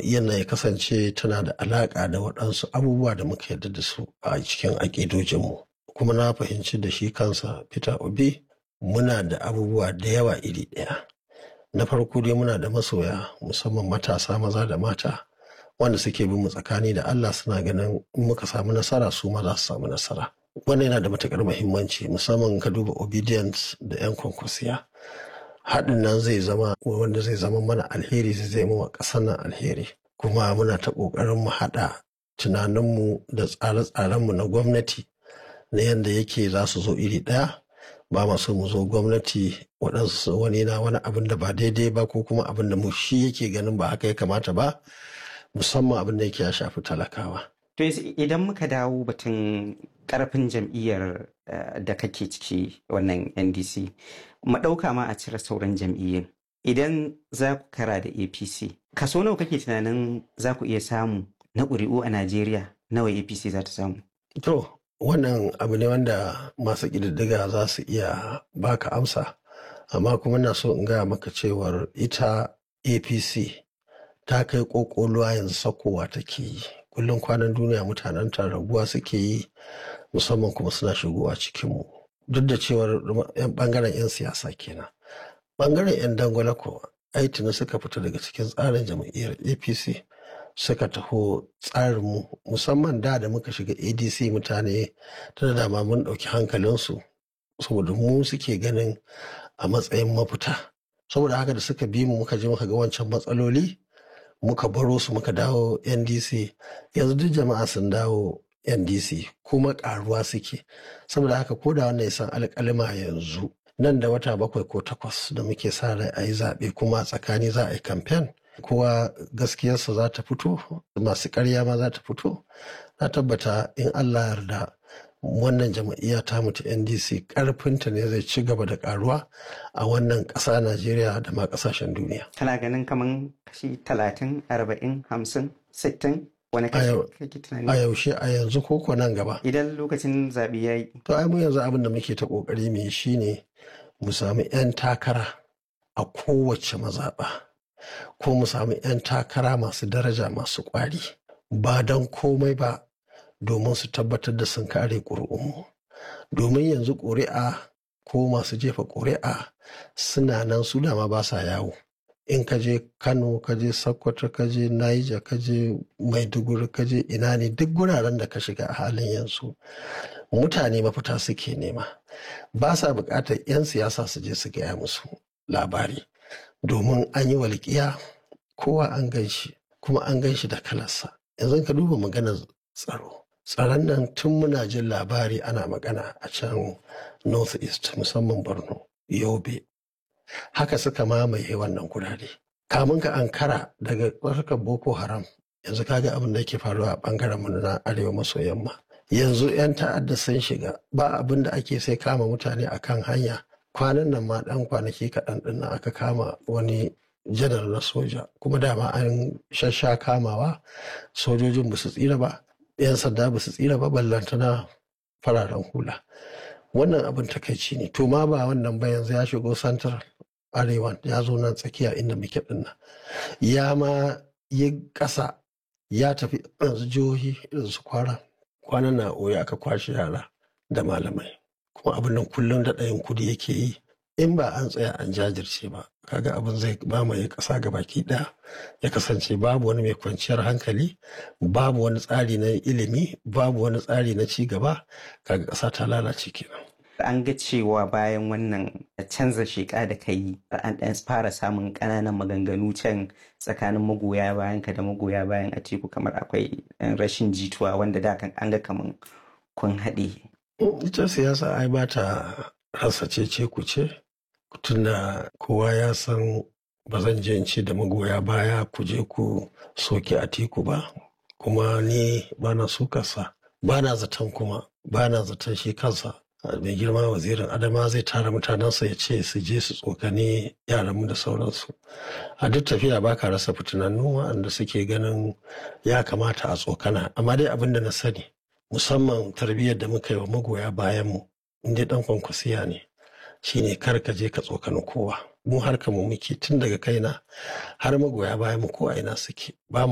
jam'iyyar nan ya kasance tana da alaƙa da waɗansu abubuwa da muka yarda da su a cikin aƙidojinmu kuma na fahimci da shi kansa peter obi muna da abubuwa da yawa iri ɗaya na farko dai muna da masoya musamman matasa maza da mata wanda suke bin mu tsakani da allah suna ganin in muka samu nasara su ma za su samu nasara wannan yana da matuƙar muhimmanci musamman ka duba obedience da 'yan kwankwasiya haɗin nan zai zama wanda zai zama mana alheri zai zai mawa ƙasar nan alheri kuma muna ta ƙoƙarin mu haɗa tunaninmu da tsare-tsarenmu na gwamnati na yadda yake za su zo iri ɗaya ba ma so mu zo gwamnati waɗansu wani na wani abin da ba daidai ba ko kuma abin da mu shi yake ganin ba haka ya kamata ba musamman abin da yake ya shafi talakawa. To idan muka dawo batun karfin jam'iyyar da kake ciki wannan NDC, mu ɗauka ma a cire sauran jam'iyyar. Idan za ku kara da APC, kaso nawa kake tunanin za ku iya samu na ƙuri'u a Najeriya nawa APC za ta samu? To, wannan abu ne wanda masu ƙididdiga za su iya baka amsa, amma kuma na so in gaya maka cewar ita APC ta kai ƙoƙoluwa yanzu sakowa take yi. kullum kwanan duniya mutanen ta raguwa suke yi musamman kuma suna shigowa cikinmu duk da cewar bangaren 'yan siyasa kenan bangaren 'yan dangwala ko aitini suka fita daga cikin tsarin jam'iyyar apc suka taho tsarinmu musamman da da muka shiga adc mutane ta da dama mun ɗauki hankalinsu saboda mu suke ganin a matsayin mafita saboda haka da suka bi mu muka je muka ga wancan matsaloli muka baro su muka dawo ndc yanzu duk jama'a sun dawo ndc kuma karuwa suke saboda haka ko da wannan san alƙalima yanzu nan da wata bakwai ko takwas da muke sa rai a yi zaɓe kuma tsakani za a yi kamfen kowa gaskiyarsa za ta fito masu ƙarya ma za ta fito na tabbata in allah yarda wannan jam'iyya ta mutu ndc karfinta ne zai ci gaba da karuwa a wannan ƙasa najeriya da ma ƙasashen duniya kana ganin kaman kashi talatin arba'in hamsin sittin wani kashi kake tunani a yaushe a yanzu koko nan gaba idan lokacin zaɓe ya yi to ai mu yanzu abin da muke ta ƙoƙari mu yi shine mu sami 'yan takara a kowace mazaɓa ko mu sami 'yan takara masu daraja masu ƙwari ba don komai ba domin su tabbatar da sun kare ƙuri'unmu domin yanzu ƙuri'a ko masu jefa ƙuri'a suna nan su dama ba sa yawo in ka je kano ka je sokoto ka je naija ka je maiduguri ka je ina ne duk guraren da ka shiga a halin yanzu mutane mafita suke nema ba sa buƙatar 'yan siyasa su je su gaya musu labari domin an yi walƙiya kowa an gan shi kuma an gan shi da kalarsa yanzu ka duba maganar tsaro tsaron nan tun muna jin labari ana magana a can north east musamman borno yobe haka suka mamaye wannan gurare kamun ka ankara daga tsarkar boko haram yanzu kaga abin da yake faruwa a bangaren mu na arewa maso yamma yanzu 'yan ta'adda sun shiga ba abin da ake sai kama mutane akan hanya kwanan nan ma dan kwanaki kaɗan ɗin aka kama wani janar na soja kuma dama an shasha kamawa sojojin ba su tsira ba 'yan sanda ba su tsira ba ballantana fararen hula wannan abin takaici ne to ma ba wannan ba yanzu ya shigo santar arewa ya zo nan tsakiya inda muke dinnan ya ma yi ƙasa ya tafi yanzu jihohi irin su kwara kwanan na oya aka kwashe yara da malamai kuma abin nan kullum da ɗayan kudi yake yi in ba an tsaya an jajirce ba kaga abin zai mamaye ƙasa ga baki ɗaya ya kasance babu wani mai kwanciyar hankali babu wani tsari na ilimi babu wani tsari na ci gaba kaga ƙasa ta lalace kenan an ga cewa bayan wannan canza sheƙa da ka yi an ɗan fara samun ƙananan maganganu can tsakanin magoya bayan ka da magoya bayan a teku kamar akwai rashin jituwa wanda da kan an ga kaman kun haɗe. ita siyasa ai ba ta rasa cece ku ce tunda kowa ya san ba zan je in ce da magoya baya ku je ku soke a teku ba kuma ni ba na sukarsa ba na zaton kuma ba na zaton shi kansa mai girma wazirin adama zai tara mutanensa ya ce su je su tsokane yaranmu da sauransu a duk tafiya ba ka rasa fitinannu waɗanda suke ganin ya kamata a tsokana amma dai abin da na sani musamman tarbiyyar da muka yi wa magoya bayanmu inda ɗan kwankwasiya ne shine kar ka je ka tsokani kowa mu harka mu muke tun daga kaina har magoya bayan mu ko a ina suke ba